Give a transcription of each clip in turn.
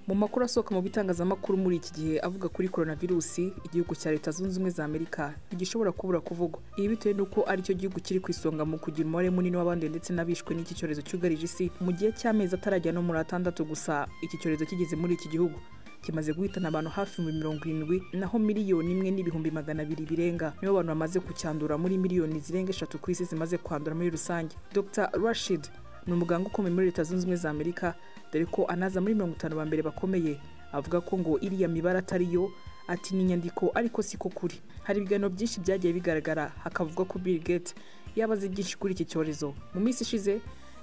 mu makuru asohoka mu bitangazamakuru muri iki gihe avuga kuri korona virusi igihugu cya leta zunze ubumwe za amerika ntigishobora kubura kuvugwa ibi bitewe n'uko aricyo gihugu kiri ku isonga mu kugira umubare munini w'abanduye ndetse n'abishwe n'iki cyorezo cyugarije isi mu gihe cy'amezi atarajya no muri atandatu gusa iki cyorezo kigeze muri iki gihugu kimaze guhitana abantu hafi mu mirongo irindwi naho miliyoni imwe n'ibihumbi magana abiri birenga nibo bantu bamaze kucyandura muri miliyoni zirenga eshatu ku isi zimaze kwandura muri rusange dr rashid ni umuganga ukomeye muri leta zunze ubumwe za amerika dore ko anaza muri mirongo itanu ba mbere bakomeye avuga ko ngo iriya mibare atari yo ati ni inyandiko ariko siko kuri hari ibiganiro byinshi byagiye bigaragara hakavugwa ko bill gates yabaze byinshi kuri iki cyorezo mu minsi ishize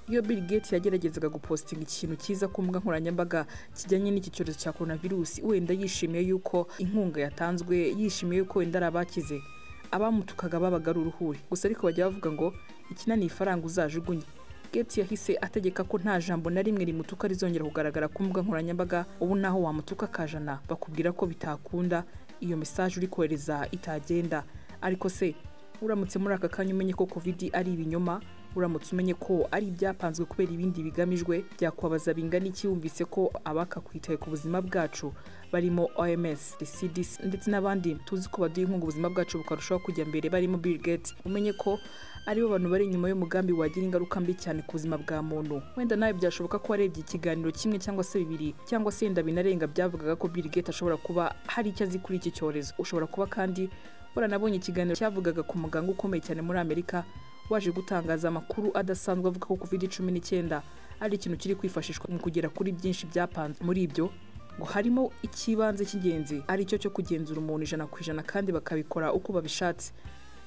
iyo bill gates yageragezaga gupositinga ikintu cyiza ku mbuga nkoranyambaga kijyanye n'iki cyorezo cya korona virusi wenda yishimiye yuko inkunga yatanzwe yishimiye yuko wenda ari abakize abamutukaga babaga ari uruhuri gusa ariko bajya bavuga ngo ikina ni ifaranga uzajugunye gates yahise ategeka ko nta jambo na rimwe rimutuka rizongera kugaragara ku mbuga nkoranyambaga ubu naho wamutuka akajana bakubwira ko bitakunda iyo mesaje uri kohereza itagenda ariko se uramutse muri aka kanya umenye ko covid ari ibinyoma uramutse umenye ko ari ibyapanzwe kubera ibindi bigamijwe byakwabaza bingana iki wumvise ko abaka kwitaye ku buzima bwacu barimo oms cdc ndetse n'abandi tuzi ko baduha inkunga ubuzima bwacu bukarushaho kujya mbere barimo bill gates umenye ko aribo bantu bari inyuma y'umugambi wagira ingaruka mbi cyane ku buzima bwa muntu wenda nawe byashoboka ko warebye ikiganiro kimwe cyangwa se bibiri cyangwa se yenda binarenga byavugaga ko bill gates ashobora kuba hari icyo azi kuri iki cyorezo ushobora kuba kandi waranabonye ikiganiro cyavugaga ku muganga ukomeye cyane muri amerika waje gutangaza amakuru adasanzwe avuga ko covid cumi n'icyenda ari ikintu kiri kwifashishwa mu kugera kuri byinshi byapanze muri ibyo ngo harimo icy'ibanze cy'ingenzi ari cyo cyo kugenzura umuntu ijana ku ijana kandi bakabikora uko babishatse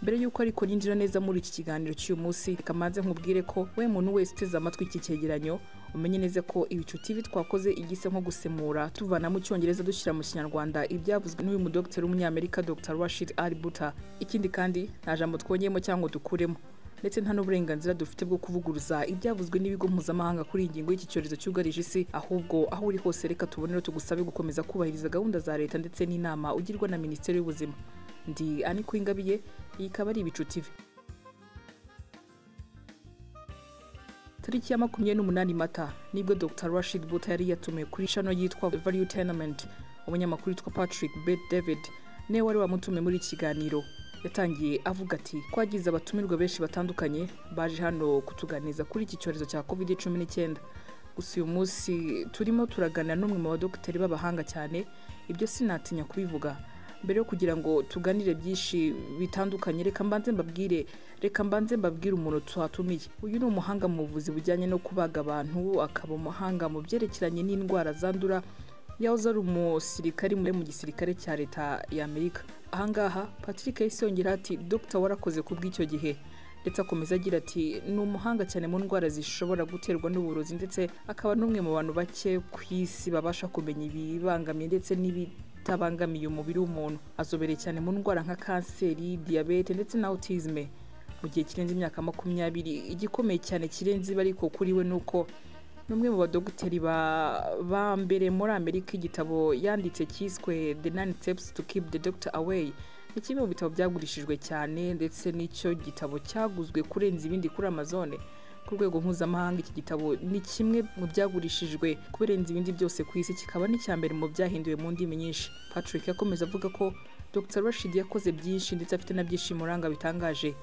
mbere y'uko ariko ninjira neza muri iki kiganiro cy'uyu munsi reka mbanze nkubwire ko we muntu wese uteze amatwi iki cyegeranyo umenye neza ko ibicuti twakoze igise nko gusemura tuvana mu cyongereza dushyira mu kinyarwanda ibyavuzwe n'uyu mudogiteri w'umunyamerika dr rashid ali buta ikindi kandi nta jambo twongeyemo cyangwa dukuremo ndetse nta n'uburenganzira dufite bwo kuvuguruza ibyavuzwe n'ibigo mpuzamahanga kuri iyi ngingo y'iki cyorezo cyugarije isi ahubwo aho uri hose reka tubonere tugusabe gukomeza kubahiriza gahunda za leta ndetse n'inama ugirwa na minisiteri y'ubuzima ndi ani kuingabiye iyi ikaba ari ibicu tv tariki ya makumyabiri n'umunani mata nibwo dr rashid buta yari yatumiwe kuri shano yitwa value tenement umunyamakuru witwa patrick bet david niwe wari wamutumiye muri iki kiganiro yatangiye avuga ati twagize abatumirwa benshi batandukanye baje hano kutuganiriza kuri iki cyorezo cya covid cumi n'icyenda gusa uyu munsi turimo turaganira n'umwe mu badogiteri b'abahanga cyane ibyo sinatinya kubivuga mbere yo kugira ngo tuganire byinshi bitandukanye reka mbanze mbabwire reka mbanze mbabwire umuntu tuhatumiye uyu ni umuhanga mu buvuzi bujyanye no kubaga abantu akaba umuhanga mu byerekeranye n'indwara zandura yahoze ari umusirikari muri mu gisirikare cya leta y'amerika ahangaha patrick yahise yongera ati dogita warakoze ku bw'icyo gihe ndetse akomeza agira ati ni umuhanga cyane mu ndwara zishobora guterwa n'uburozi ndetse akaba n'umwe mu bantu bake ku isi babasha kumenya ibibangamiye ndetse n'ibitabangamiye umubiri w'umuntu azobereye cyane mu ndwara nka kanseri diyabete ndetse na autisme mu gihe kirenze imyaka makumyabiri igikomeye cyane kirenze ibi ariko kuri we ni uko n'umwe mu badogiteri ba mbere muri amerika igitabo yanditse cyiswe the nine steps to keep the doctor away ni kimwe mu bitabo byagurishijwe cyane ndetse n'icyo gitabo cyaguzwe kurenza ibindi kuri amazone ku rwego mpuzamahanga iki gitabo ni kimwe mu byagurishijwe kurenza ibindi byose ku isi kikaba n'icya mbere mu byahinduwe mu ndimi nyinshi patrick yakomeza avuga ko dr rashid yakoze byinshi ndetse afite na byinshi muranga bitangaje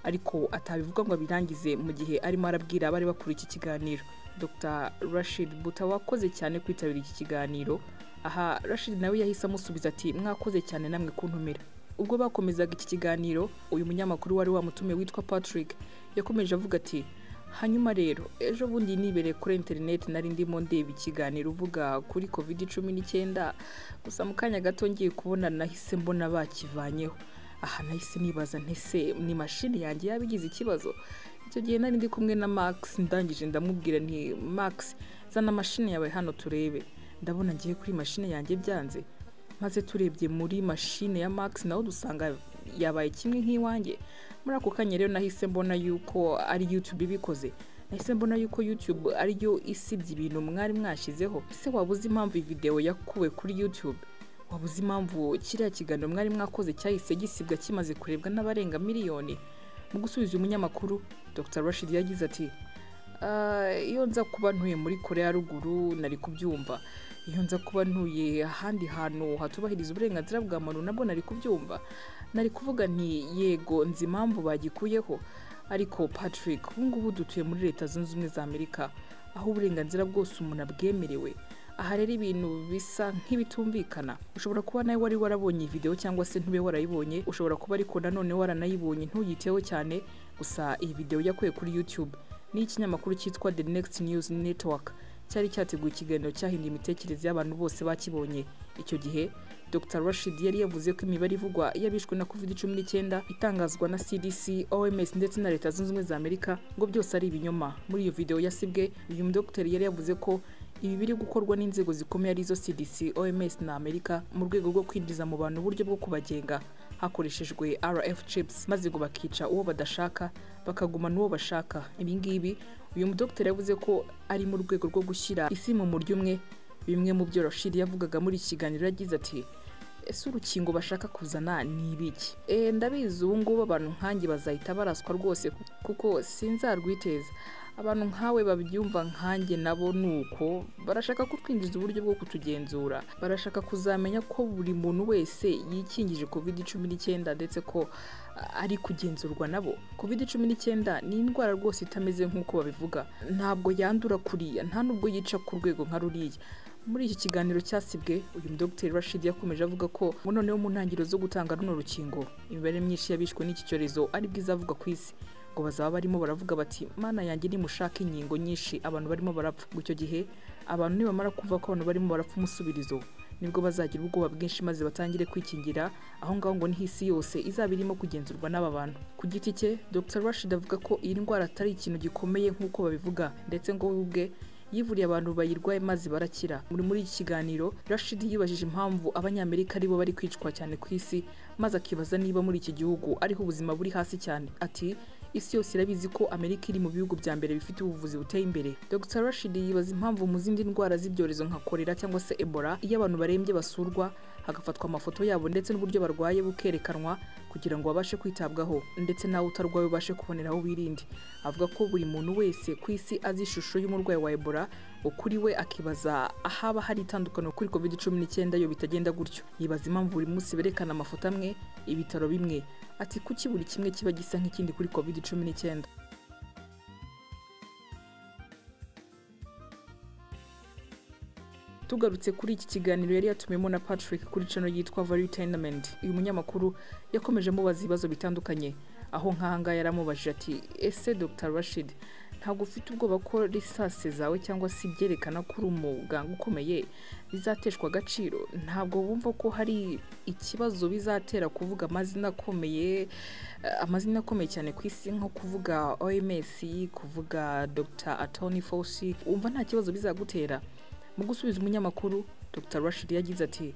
ariko atabivuga ngo abirangize mu gihe arimo arabwira abari bakuriye iki kiganiro dr rashid buta wakoze cyane kwitabira iki kiganiro aha rashid nawe yahise amusubiza ati mwakoze cyane namwe kuntumira ubwo bakomezaga iki kiganiro uyu munyamakuru wari wamutumiye witwa patrick yakomeje avuga ati hanyuma rero ejo bundi nibereye kuri interineti nari ndimo ndeba ikiganiro uvuga kuri covid cumi n'icyenda gusa mu kanya gato ngiye kubona nahise mbona bakivanyeho aha nahise nibaza ntese ni mashini yanjye yaba igize ikibazo icyo gihe nari ndi kumwe na max ndangije ndamubwira nti max zana mashini yawe hano turebe ndabona ngiye kuri mashini yanjye byanze maze turebye muri mashini ya max nawe dusanga yabaye kimwe nk'iwanjye muri ako kanya rero nahise mbona yuko ari youtube ibikoze nahise mbona yuko youtube ariyo isibye ibintu mwari mwashyizeho ese waba uzi impamvu iyi videwo yakuwe kuri youtube waba uzi impamvu kiriya kiganiro mwari mwakoze cyahise gisibwa kimaze kurebwa n'abarenga miliyoni mu gusubiza uyu munyamakuru dr rashid yagize ati iyo nza kuba ntuye muri korea ruguru nari kubyumva iyo nza kuba ntuye ahandi hantu hatubahiriza uburenganzira bwa muntu nabwo nari kubyumva nari kuvuga nti yego nzi impamvu bagikuyeho ariko patrick ubu ngubu dutuye muri leta zunze ubumwe za amerika aho uburenganzira bwose umuntu abwemerewe aha rero ibintu bisa nk'ibitumvikana ushobora kuba nawe wari warabonye iyi videwo cyangwa se ntube warayibonye ushobora kuba ariko nanone waranayibonye ntuyiteho cyane gusa iyi videwo yakuye kuri youtube ni ikinyamakuru cyitwa the next news network cyari cyateguye ikiganiro cyahinduye imitekerereze y'abantu bose bakibonye icyo gihe dr rashid yari yavuze ko imibare ivugwa y'abishwe na covid cumi n'icyenda itangazwa na cdc oms ndetse na leta zunze ubumwe za amerika ngo byose ari ibinyoma muri iyo videwo yasibwe uyu mudogiteri yari yavuze ko ibi biri gukorwa n'inzego zikomeye arizo cdc oms na amerika mu rwego rwo kwinjiza mu bantu uburyo bwo kubagenga hakoreshejwe rf chips maze ngo bakica uwo badashaka bakagumana uwo bashaka ibingibi uyu mudogiteri yavuze ko ari mu rwego rwo gushyira isi mu muryo umwe bimwe mu byo rashid yavugaga muri iki kiganiro yagize ati ese urukingo bashaka kuzana ni ibiki e, ndabizi ubu ngubu abantu nkanjye bazahita baraswa rwose kuko sinzarwiteza abantu nkawe babyumva nkanjye nabo ni uko barashaka kutwinjiza uburyo bwo kutugenzura barashaka kuzamenya ko buri muntu wese yikingije covid cumi n'icyenda ndetse ko ari kugenzurwa nabo covid cumi n'icyenda ni indwara rwose itameze nk'uko babivuga ntabwo yandura kuriya nta nubwo yica ku rwego nka ruriya muri iki kiganiro cyasibwe uyu mudogiteri rashid yakomeje avuga ko noneho mu ntangiriro zo gutanga runo rukingo imibare myinshi y'abishwe n'iki cyorezo aribwo izavugwa ku isi ngo bazaba barimo baravuga bati mana yanjye nimushake inkingo nyinshi abantu barimo barapfa icyo gihe abantu nibamara kumva ko abantu barimo barapfa umusubirizo nibwo bazagira ubwoba bwinshi maze batangire kwikingira aho ngaho ngo niho isi yose izaba irimo kugenzurwa n'aba bantu ku giti cye dr rashid avuga ko iyi ndwara atari ikintu gikomeye nk'uko babivuga ndetse ngo we ubwe yivuriye abantu bayirwaye maze barakira muri muri iki kiganiro rashid yibajije impamvu abanyamerika aribo bari kwicwa cyane ku isi maze akibaza niba muri iki gihugu ariho ubuzima buri hasi cyane ati isi yose irabizi ko amerika iri mu bihugu bya mbere bifite ubuvuzi buteye imbere dr rashid yibaza impamvu mu zindi ndwara z'ibyorezo nka korera cyangwa se ebola iyo abantu barembye basurwa hagafatwa amafoto yabo ndetse n'uburyo barwaye bukerekanwa kugira ngo babashe kwitabwaho ndetse nawe utarwaye ubashe kubonera aho wirinde avuga ko buri muntu wese ku isi azi ishusho y'umurwayi wa ebola ukuri we akibaza ahaba hari itandukaniro kuri covid cumi n'icyenda yo bitagenda gutyo yibaza impamvu buri munsi berekana amafoto amwe ibitaro bimwe ati kuki buri kimwe kiba gisa nk'ikindi kuri covid cumi n'icyenda tugarutse kuri iki kiganiro yari yatumiyemo na patrick kuri cano yitwa valutenament uyu munyamakuru yakomeje amubaza ibibazo bitandukanye aho nk'ahangaha yaramubajije ati ese dr rashid ntabwo ufite ubwoba ko risase zawe cyangwa se ibyerekana ko uri umuganga ukomeye bizateshwa agaciro ntabwo bumva ko hari ikibazo bizatera kuvuga amazina akomeye amazina akomeye cyane ku isi nko kuvuga oms kuvuga dr atoni fosi wumva nta kibazo bizagutera mu gusubiza umunyamakuru dr rashid yagize ati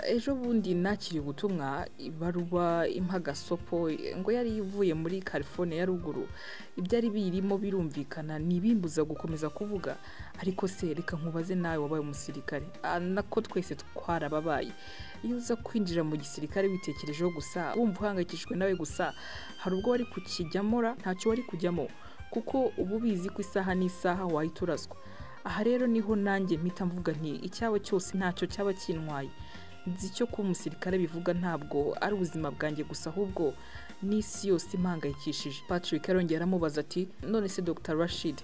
ejo bundi nakiriye ubutumwa ibaruwa impagasopo ngo yari ivuye muri california ya ruguru ibyari biyirimo birumvikana ntibimbuza gukomeza kuvuga ariko se reka nkubaze nawe wabaye umusirikare nako twese twarababaye iyo uza kwinjira mu gisirikare witekerejeho gusa wumva uhangayikishijwe nawe gusa hari ubwo wari kukijyamora ntacyo wari kujyamo kuko uba ubizi ko isaha n'isaha wahita uraswa aha rero niho nanjye mpita mvuga nti icyawe cyose ntacyo cyaba kintwaye nzi icyo kuba umusirikare bivuga ntabwo ari ubuzima bwanjye gusa ahubwo n'isi yose impangayikishije patrick arongera aramubaza ati none se dr rashid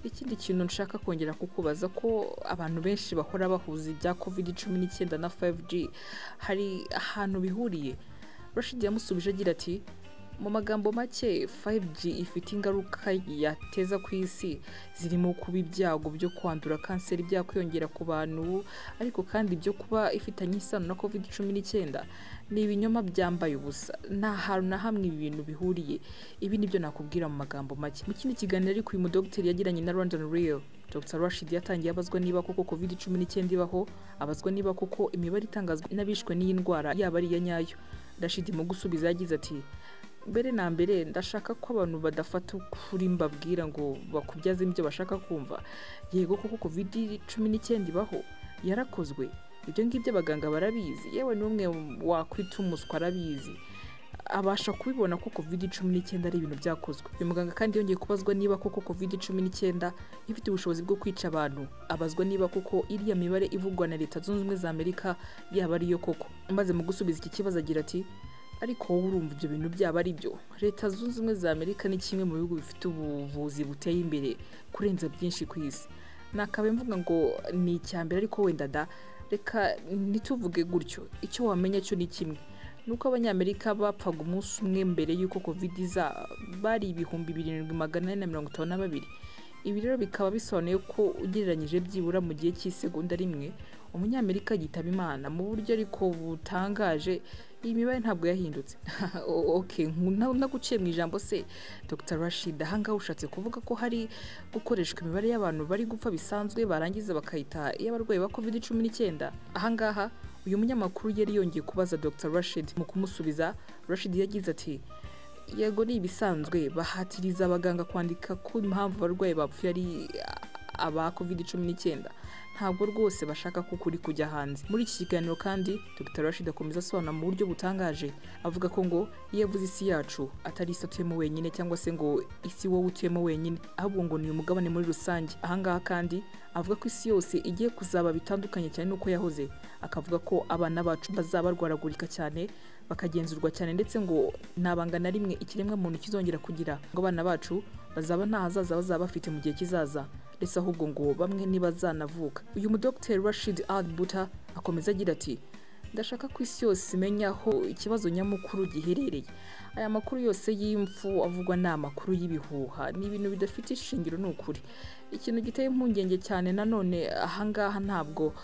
ikindi kintu nshaka kongera kukubaza ko abantu benshi bahora bahuza ibya covid cumi n'icyenda na 5g hari ahantu bihuriye rashid yamusubije agira ati mu magambo make 5G ifite ingaruka yateza ku isi zirimo kuba ibyago byo kwandura kanseri byakwiyongera ku bantu ariko kandi ibyo kuba ifitanye isano na covid cumi n'icyenda ni ibinyoma byambaye ubusa nta hantu na hamwe ibi bintu bihuriye ibi nibyo nakubwira mu magambo make mu kindi kiganiro ariko uyu mudogiteri yagiranye na London Real Dr Rashid yatangiye abazwa niba koko covid cumi n'icyenda ibaho abazwa niba koko imibare itangazwa n'abishwe n'iyi ndwara yaba ari iya nyayo Rashid mu gusubiza yagize ati mbere na mbere ndashaka ko abantu badafata ukuri mbabwira ngo bakubyaze ibyo bashaka kumva yego kuko covid cumi n'icyenda ibaho yarakozwe ibyo ngibyo abaganga barabizi yewe n'umwe wakwita umuswa arabizi abasha kubibona ko covid cumi n'icyenda ari ibintu byakozwe uyu muganga kandi yongeye kubazwa niba koko covid cumi n'icyenda ifite ubushobozi bwo kwica abantu abazwa niba koko iriya mibare ivugwa na leta zunze ubumwe za amerika yaba ariyo koko maze mu gusubiza iki kibazo agira ati ariko wowe urumva ibyo bintu byaba ari byo leta zunze ubumwe za amerika ni kimwe mu bihugu bifite ubuvuzi buteye imbere kurenza byinshi ku isi nakabaye mvuga ngo ni icya mbere ariko wenda da reka ntituvuge gutyo icyo wamenya cyo ni kimwe nuko abanyamerika bapfaga umunsi umwe mbere y'uko covid iza bari ibihumbi birindwi magana ane na mirongo itanu na babiri ibi rero bikaba bisobanuye ko ugereranyije byibura mu gihe cy'isegonda rimwe umunyamerika yitaba imana mu buryo ariko butangaje iyi mibare ntabwo yahindutse okay naguciye mu ijambo se dr rashid ahangaha ushatse kuvuga ko hari gukoreshwa imibare y'abantu bari gupfa bisanzwe barangiza bakayita iy'abarwayi ba covid cumi n'icyenda ahangaha uyu munyamakuru yari yongeye kubaza dr rashid mu kumusubiza rashid yagize ati yego ni ibisanzwe bahatiriza abaganga kwandika ko impamvu abarwayi bapfuye ari aba covid cumi n'icyenda ntabwo rwose bashaka ko ukuri kujya hanze muri iki kiganiro kandi dr rashid akomeza asobanura mu buryo butangaje avuga ko ngo iyo avuze isi yacu atari isi atuyemo wenyine cyangwa se ngo isi wowe utuyemo wenyine ahubwo ngo ni umugabane muri rusange ahangaha kandi avuga ko isi yose igiye kuzaba bitandukanye cyane n'uko yahoze akavuga ko abana bacu bazaba barwaragurika cyane bakagenzurwa cyane ndetse ngo ntabanga na rimwe ikiremwa muntu kizongera kugira ngo abana bacu bazaba nta hazaza bazaba bafite mu gihe kizaza ndetse ahubwo ngo bamwe ntibazanavuka uyu mudogiteri rashid ad buta akomeza agira ati ndashaka ko isi yose imenya aho ikibazo nyamukuru giherereye aya makuru yose y'imfu avugwa ni amakuru y'ibihuha ni ibintu bidafite ishingiro ni ukuri ikintu giteye impungenge cyane nanone ahangaha ntabwo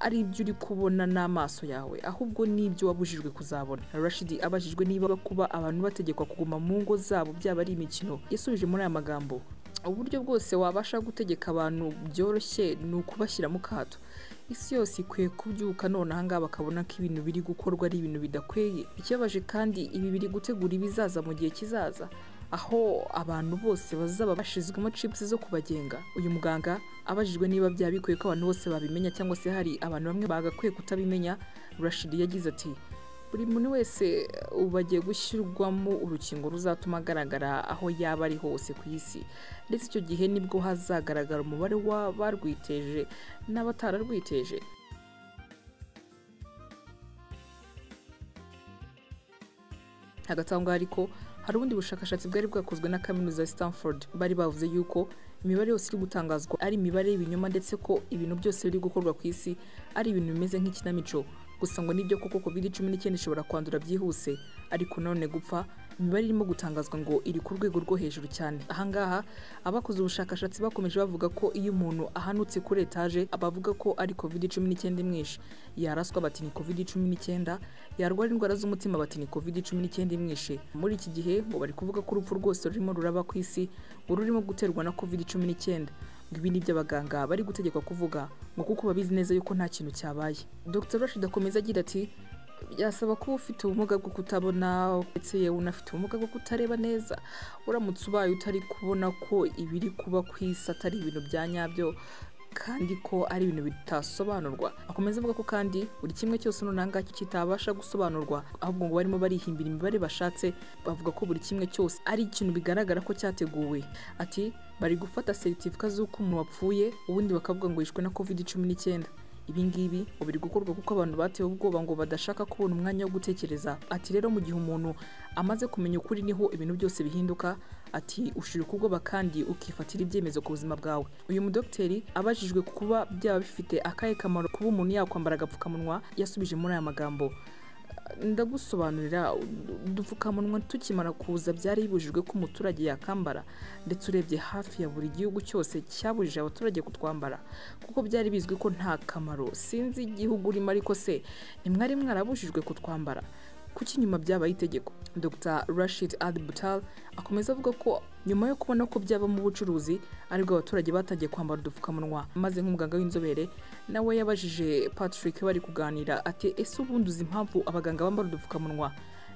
ari ibyo uri kubona n'amaso yawe ahubwo ni ibyo wabujijwe kuzabona rashidi abajijwe niba kuba abantu bategekwa kuguma mu ngo zabo byaba ari imikino yasubije muri aya magambo uburyo bwose wabasha gutegeka abantu byoroshye ni ukubashyira mu kato isi yose ikwiye kubyuka none ahangaha bakabona ko ibintu biri gukorwa ari ibintu bidakweye ikibabaje kandi ibi biri gutegura ibizaza mu gihe kizaza aho abantu bose bazaba bashyizwemo cipusi zo kubagenga uyu muganga abajijwe niba byaba bikwiye ko abantu bose babimenya cyangwa se hari abantu bamwe bagakwiye kutabimenya rashidi yagize ati buri muntu wese ubu agiye gushyirwamo urukingo ruzatuma agaragara aho yaba ari hose ku isi ndetse icyo gihe nibwo hazagaragara umubare w'abarwiteje n'abatararwiteje hagati aho ngaho ariko hari ubundi bushakashatsi bwari bwakozwe na kaminuza ya Stanford bari bavuze yuko imibare yose iri gutangazwa ari imibare y'ibinyoma ndetse ko ibintu byose biri gukorwa ku isi ari ibintu bimeze nk'ikinamico gusa ngo nibyo koko covid cumi n'icyenda ishobora kwandura byihuse ariko none gupfa imibare irimo gutangazwa ngo iri ku rwego rwo hejuru cyane ahangaha abakoze ubushakashatsi bakomeje bavuga ko iyo umuntu ahanutse kuri etaje abavuga ko ari covid cumi n'icyenda imwishe yaraswa bati ni covid cumi n'icyenda yarwara indwara z'umutima bati ni covid cumi n'icyenda imwishe muri iki gihe ngo bari kuvuga ko urupfu rwose rurimo ruraba ku isi ngo rurimo guterwa na covid cumi n'icyenda ibi ni byo abaganga bari gutegekwa kuvuga ngo kuko babizi neza yuko nta kintu cyabaye dr rashid akomeza agira ati byasaba kuba ufite ubumuga bwo kutabona ndetse yewe unafite ubumuga bwo kutareba neza uramutse ubaye utari kubona ko ibiri kuba ku isi atari ibintu bya nyabyo kandi ko ari ibintu bitasobanurwa akomeza avuga ko kandi buri kimwe cyose noneho kitabasha gusobanurwa ahubwo ngo barimo barihimbira imibare bashatse bavuga ko buri kimwe cyose ari ikintu bigaragara ko cyateguwe ati bari gufata seritifika z'uko umuntu wapfuye ubundi bakavuga ngo yishwe na covid cumi n'icyenda ibingibi ngo biri gukorwa kuko abantu batewe ubwoba ngo badashaka kubona umwanya wo gutekereza ati rero mu gihe umuntu amaze kumenya ukuri niho ibintu byose bihinduka ati ushira ukubwoba kandi ukifatira ibyemezo ku buzima bwawe uyu mudogiteri abajijwe kuba byaba bifite akahe kamaro kuba umuntu yakwambara agapfukamunwa yasubije muri aya magambo ndagusobanurira udupfukamunwa tukimara kuza byari bibujijwe ko umuturage yakambara ndetse urebye hafi ya buri gihugu cyose cyabujije abaturage kutwambara kuko byari bizwi ko nta kamaro sinzi igihugu urimo ariko se ntimwari mwarabujijwe kutwambara kuki nyuma byabaye itegeko dr rashid ad butal akomeza avuga ko nyuma yo kubona ko byaba mu bucuruzi aribwo abaturage batangiye kwambara udupfukamunwa maze nk'umuganga w'inzobere nawe yabajije patrick bari kuganira ati ese ubundi uzi impamvu abaganga bambara udupfukamunwa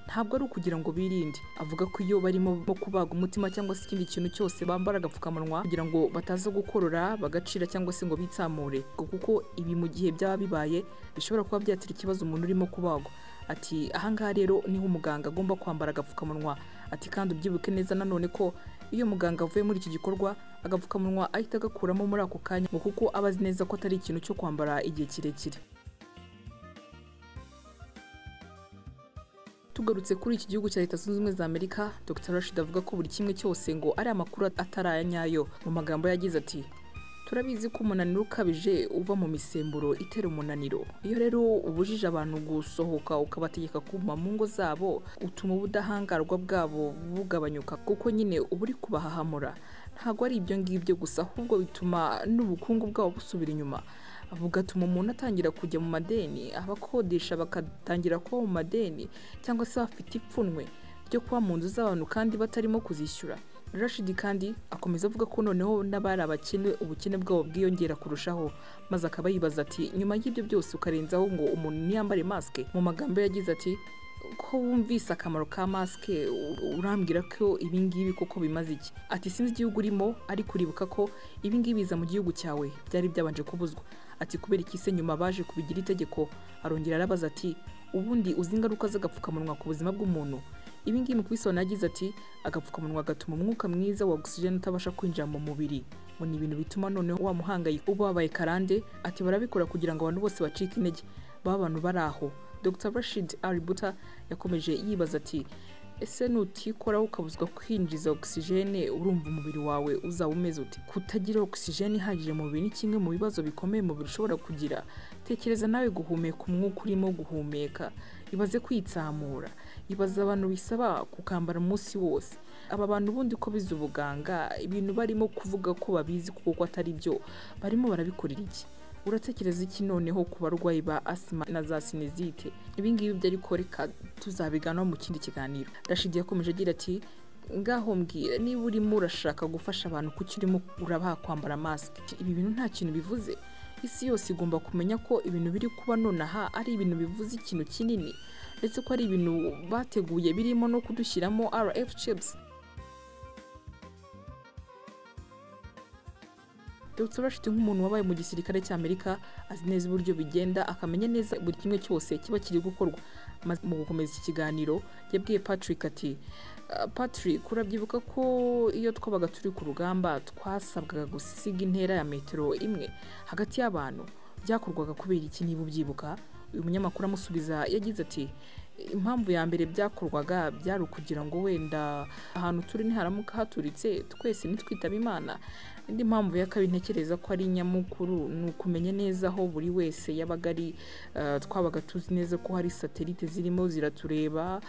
ntabwo ari ukugira ngo birinde avuga ko iyo barimo kubaga umutima cyangwa se ikindi kintu cyose bambara agapfukamunwa kugira ngo bataza gukorora bagacira cyangwa se ngo bitsamure kuko ibi mu gihe byaba bibaye bishobora kuba byatera ikibazo umuntu urimo kubagwa ati ahangaha rero niho umuganga agomba kwambara agapfukamunwa ati kandi ubyibuke neza nanone ko iyo muganga avuye muri iki gikorwa agapfukamunwa ahita agakuramo muri ako kanya ngo kuko aba azi neza ko atari ikintu cyo kwambara igihe kirekire tugarutse kuri iki gihugu cya leta zunze ubumwe za amerika dr rashid avuga ko buri kimwe cyose ngo ari amakuru atari aya nyayo mu magambo yagize ati turabizi ko umunaniro ukabije uva mu misemburo itera umunaniro iyo rero ubujije abantu gusohoka ukabategeka kuma mu ngo zabo utuma ubudahangarwa bwabo bugabanyuka kuko nyine uba uri kubahahamura ntabwo ari ibyo ngibyo gusa ahubwo bituma n'ubukungu bwabo busubira inyuma bugatuma umuntu atangira kujya mu madeni abakodesha bakatangira kuba mu madeni cyangwa se bafite ipfunwe ryo kuba mu nzu z'abantu kandi batarimo kuzishyura rashidi kandi akomeza avuga ko noneho n'abari abakene ubukene bwabo bwiyongera kurushaho maze akaba yibaza ati nyuma y'ibyo byose ukarenzaho ngo umuntu ntiyambare masike mu magambo ye yagize ati ko wumvise akamaro ka masike urambwira ko ibingibi koko bimaze iki ati sinzi igihugu urimo ariko uribuka ko ibingibi biza mu gihugu cyawe byari byabanje kubuzwa ati kubera iki se nyuma baje kubigira itegeko arongera arabaza ati ubundi uzi ingaruka z'agapfukamunwa ku buzima bw'umuntu ibingibi mu kubisobanura yagize ati agapfukamunwa gatuma umwuka mwiza wa ogisijeni utabasha kwinjira mu mubiri ngo ni ibintu bituma noneho wa muhangayiko ubabaye karande ati barabikora kugira ngo abantu bose bacike intege baba abantu bari aho dr rashid aributa yakomeje yibaza ati ese nutikora ukabuzwa kwinjiza ogisijene urumva umubiri wawe uzaba umeze ute kutagira ogisijene ihagije mu mubiri ni kimwe mu bibazo bikomeye umubiri ushobora kugira tekereza nawe guhumeka umwuka urimo guhumeka ibaze kwitsamura ibaze abantu bisaba kukambara umunsi wose aba bantu ubundi ko bize ubuganga ibintu barimo kuvuga ko babizi kuko atari byo barimo barabikorera iki uratekereza iki noneho ku barwayi ba asima na za sinezite ibingibi byo ariko reka tuzabiganwa mu kindi kiganiro rashidi yakomeje agira ati ngaho mbwira niba urimo urashaka gufasha abantu kuki urimo urabaha kwambara masike ibi bintu nta kintu bivuze isi yose igomba kumenya ko ibintu biri kuba nonaha ari ibintu bivuze ikintu kinini ndetse ko ari ibintu bateguye birimo no kudushyiramo rf chips Dr Rashid nk'umuntu wabaye mu gisirikare cy'Amerika azi neza uburyo bigenda akamenya neza buri kimwe cyose kiba kiri gukorwa mu gukomeza iki kiganiro yabwiye Patrick ati Patrick urabyibuka ko iyo twabaga turi ku rugamba twasabwaga gusiga intera ya metero imwe hagati y'abantu byakorwaga kubera iki niba ubyibuka uyu munyamakuru amusubiza yagize ati impamvu ya mbere byakorwaga byari ukugira ngo wenda ahantu turi ntiharamuka haturitse twese nitwitaba imana indi mpamvu ya kabiri ntekereza ko ari nyamukuru ni ukumenya neza aho buri wese yabaga ari twabaga tuzi neza ko hari satelite zirimo ziratureba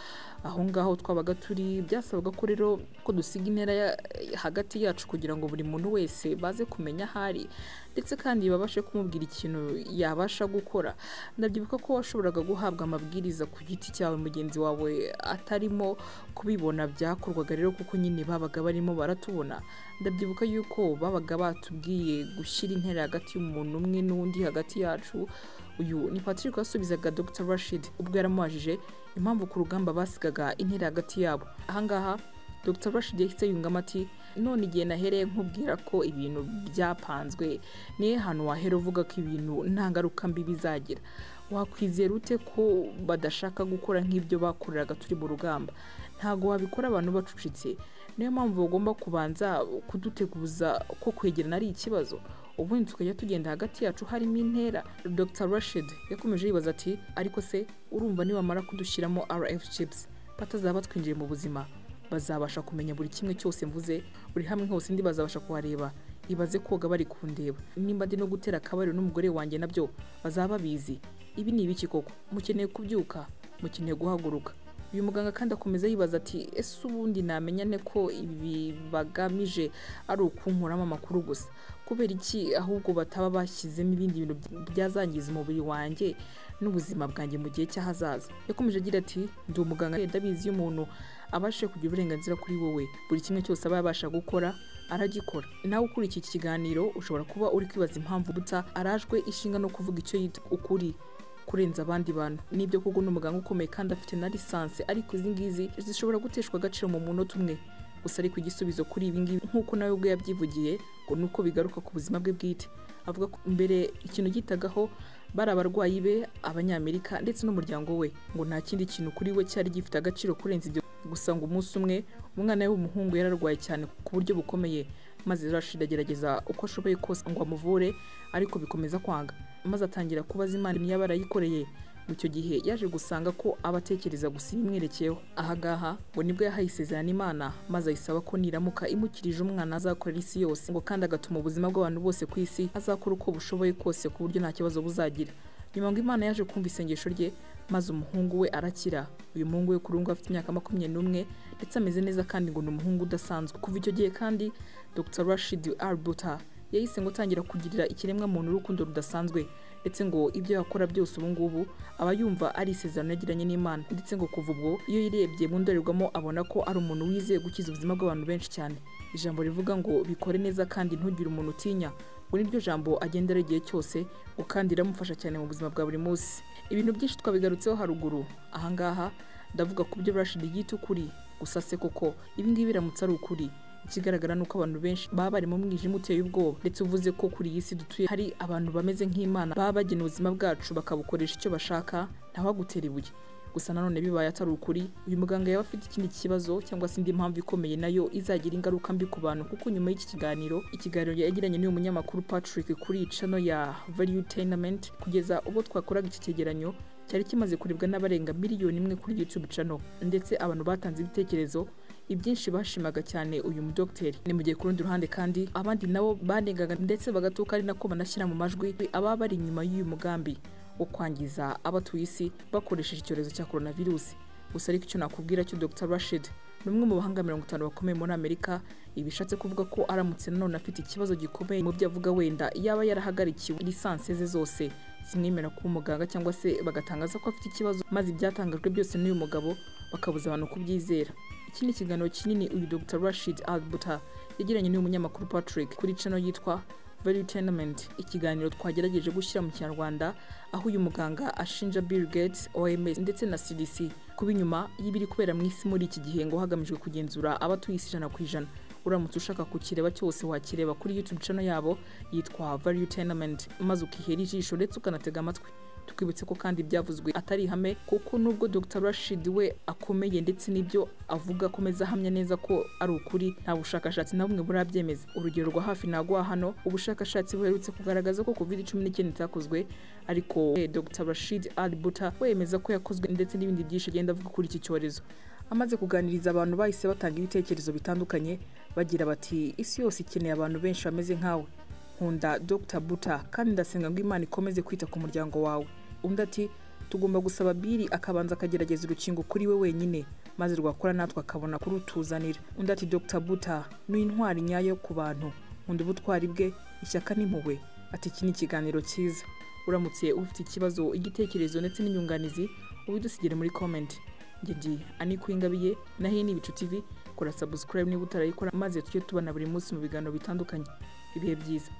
aho ngaho twabaga turi byasabaga ko rero ko dusiga intera hagati yacu kugira ngo buri muntu wese baze kumenya ahari ndetse kandi babashe kumubwira ikintu yabasha gukora ndabyibuka ko washoboraga guhabwa amabwiriza ku giti cyawe mugenzi wawe atarimo kubibona byakorwaga rero kuko nyine babaga barimo baratubona ndabyibuka yuko babaga batubwiye gushyira intera hagati y'umuntu umwe n'undi hagati yacu uyu ni patrick wasubizaga dr rashid ubwo yaramubajije impamvu ku rugamba basigaga intera hagati yabo ahangaha dr rashid yahise yungamo ati none igihe nahereye nkubwira ko ibintu byapanzwe niyo hantu wahera uvuga ko ibintu nta ngaruka mbi bizagira wakwizera ute ko badashaka gukora nk'ibyo bakoreraga turi mu rugamba ntabwo wabikora abantu bacucitse niyo mpamvu bagomba kubanza kuduteguza ko kwegerana ari ikibazo ubundi tukajya tugenda hagati yacu harimo intera dr rashid yakomeje yibaza ati ariko se urumva nibamara kudushyiramo rf chips batazaba batwinjiye mu buzima bazabasha kumenya buri kimwe cyose mvuze buri hamwe hose ndi bazabasha kuhareba ibaze koga bari kundeba nimba ndi no gutera akabariro n'umugore wanjye nabyo bazaba babizi ibi ni ibiki koko mukeneye kubyuka mukeneye guhaguruka uyu muganga kandi akomeza yibaza ati ese ubundi namenya ne ko ibi bagamije ari ukunkuramo amakuru gusa kubera iki ahubwo bataba bashyizemo ibindi bintu byazangiza umubiri wanjye n'ubuzima bwanjye mu gihe cy'ahazaza yakomeje agira ati ndi umuganga ndabizi iyo umuntu abashije kugira uburenganzira kuri wowe buri kimwe cyose aba yabasha gukora aragikora nawe ukurikiye iki kiganiro ushobora kuba uri kwibaza impamvu buta arajwe ishinga no kuvuga icyo yita ukuri kurenza abandi bantu nibyo koko ni umuganga ukomeye kandi afite na lisansi ariko izi ngizi zishobora guteshwa agaciro mu munota umwe gusa ariko igisubizo kuri ibi ngibi nk'uko nawe ubwe yabyivugiye ngo ni uko bigaruka ku buzima bwe bwite avuga ko mbere ikintu gitagaho bari abarwayi be abanyamerika ndetse n'umuryango we ngo nta kindi kintu kuri we cyari gifite agaciro kurenza ibyo gusa ngo umunsi umwe umwana we w'umuhungu yararwaye cyane ku buryo bukomeye maze Rashid agerageza uko ashoboye kose ngo amuvure ariko bikomeza kwanga maze atangira kubaza imana niba yarayikoreye mu icyo gihe yaje gusanga ko aba atekereza gusa ibimwerekeyeho ahagaha ngo nibwo yahaye isezerano imana maze ayisaba ko niramuka imukirije umwana azakorera isi yose ngo kandi agatuma ubuzima bw'abantu bose ku isi azakora uko bushoboye kose ku buryo nta kibazo buzagira nyuma ngo imana yaje kumva isengesho rye maze umuhungu we arakira uyu muhungu we kurungu afite imyaka makumyabiri n'umwe ndetse ameze neza kandi ngo ni umuhungu udasanzwe kuva icyo gihe kandi dr rashid arbuta yahise ngo utangira kugirira ikiremwa muntu urukundo rudasanzwe ndetse ngo ibyo yakora byose ubu ngubu aba yumva ari isezerano yagiranye n'imana ndetse ngo kuva ubwo iyo yirebye mu ndorerwamo abona ko ari umuntu wizeye gukiza ubuzima bw'abantu benshi cyane ijambo rivuga ngo bikore neza kandi ntugire umuntu utinya ngo niryo jambo agendera igihe cyose ngo kandi riramufasha cyane mu buzima bwa buri munsi ibintu byinshi twabigarutseho haruguru ahangaha ndavuga ku byo rashid yita ukuri gusa se koko ibingibi biramutse ari ukuri ikigaragara ni uko abantu benshi baba bari mu mwijima uteye ubwoba ndetse uvuze ko kuri iyi si dutuye hari abantu bameze nk'imana baba bagena ubuzima bwacu bakabukoresha icyo bashaka ntawagutera ibuye gusa nanone bibaye atari ukuri uyu muganga yaba afite ikindi kibazo cyangwa se indi mpamvu ikomeye nayo izagira ingaruka mbi ku bantu kuko nyuma y'iki kiganiro ikiganiro yagiranye n'uyu munyamakuru patrick kuri iyi cano ya value tenement kugeza ubwo twakoraga iki cyegeranyo cyari kimaze kurebwa n'abarenga miliyoni imwe kuri youtube channel ndetse abantu batanze ibitekerezo ibyinshi bashimaga cyane uyu mudogiteri ni mu gihe ku rundi ruhande kandi abandi nabo banengaga ndetse bagatuka ari nako banashyira mu majwi ababa bari inyuma y'uyu mugambi wo kwangiza abatuye isi bakoresheje icyorezo cya coronavirus gusa ariko icyo nakubwira cyo Dr Rashid ni umwe mu bahanga mirongo itanu bakomeye muri Amerika ibi bishatse kuvuga ko aramutse nanone afite ikibazo gikomeye mu byo avuga wenda yaba yarahagarikiwe lisansi ze zose zimwemera kuba umuganga cyangwa se bagatangaza ko afite ikibazo maze ibyatangajwe byose n'uyu mugabo bakabuza abantu kubyizera iki ni ikiganiro kinini uyu Dr Rashid Albuta yagiranye n'uyu munyamakuru Patrick kuri channel yitwa Value Tenement ikiganiro twagerageje gushyira mu kinyarwanda aho uyu muganga ashinja Bill Gates OMS ndetse na CDC kuba inyuma y'ibiri kubera mu isi muri iki gihe ngo hagamijwe kugenzura abatuye isi ijana ku ijana uramutse ushaka kukireba cyose wakireba kuri YouTube channel yabo yitwa Value Tenement maze ukihera ijisho ndetse ukanatega amatwi twibutse ko kandi ibyavuzwe atari ihame kuko nubwo Dr Rashid we akomeye ndetse n'ibyo avuga akomeza ahamya neza ko ari ukuri nta bushakashatsi na bumwe burabyemeza urugero rwa hafi nagwa hano ubushakashatsi buherutse kugaragaza ko covid cumi n'icyenda itakozwe ariko Dr Rashid Al Buta wemeza ko yakozwe ndetse n'ibindi byinshi agenda avuga kuri iki cyorezo amaze kuganiriza abantu bahise batanga ibitekerezo bitandukanye bagira bati isi yose ikeneye abantu benshi bameze nkawe nkunda Dr Buta kandi ndasenga ngo Imana ikomeze kwita ku muryango wawe undi ati tugomba gusaba biri akabanza akagerageza urukingo kuri we wenyine maze rwakora natwe akabona kurutuzanira undi ati Dr Buta ni intwari nyayo ku bantu nkunda ubutwari bwe ishyaka n'impuhwe ati iki ni ikiganiro cyiza uramutse ufite ikibazo igitekerezo ndetse n'inyunganizi ubidusigire muri comment njye ndi ani kwingabiye naho ni ibicu tv kora subscribe niba utarayikora maze tujye tubona buri munsi mu biganiro bitandukanye ibihe byiza